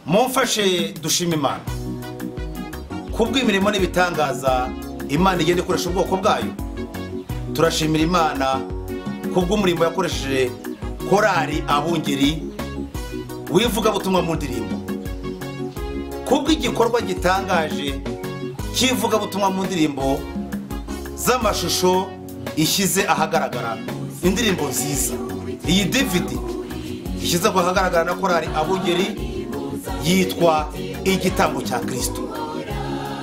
mumfashe dushima imana kubw'imirimo n'ibitangaza imana igenda ikoresha ubwoko bwayo turashimira imana kubw'umurimo yakoresheje korari abungeri w'ivugabutumwa mu ndirimbo kubw'igikorwa gitangaje cy'ivugabutumwa mu ndirimbo z'amashusho ishyize ahagaragara indirimbo nziza iyi dividi ishyize ahagaragara na korari abungeri yitwa igitambo cya kirisito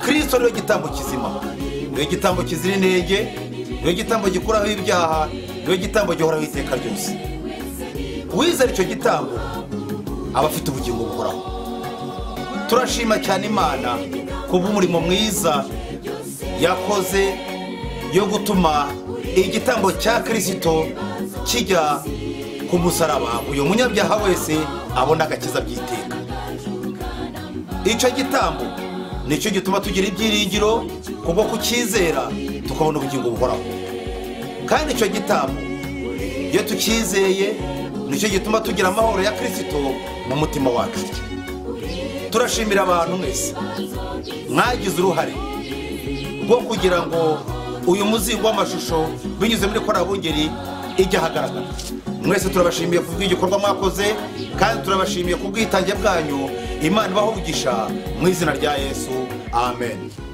kirisito niyo gitambo kizima niyo gitambo kizira intege niyo gitambo gikuraho ibyaha niyo gitambo gihoraho iteka ryose uwizera icyo gitambo aba afite ubugingo buhoraho turashima cyane imana ku bw'umurimo mwiza yakoze yo gutuma igitambo cya kirisito kijya ku musaraba uyu munyabyaha wese abona agakiza by'iteka icyo gitambo nicyo gituma tugira ibyiringiro kubwo kucyizera tukabona ubugingo buhoraho kandi icyo gitambo iyo tucyizeye nicyo gituma tugira amahoro ya kirisito mu mutima wacu turashimira abantu mwese mwagize uruhare rwo kugira ngo uyu muzingo w'amashusho binyuze muri korabungeri ijya ahagaragara mwese turabashimiye ku bw'igikorwa mwakoze kandi turabashimiye ku bwitange bwanyu imana ibahugisha mu izina rya yesu amen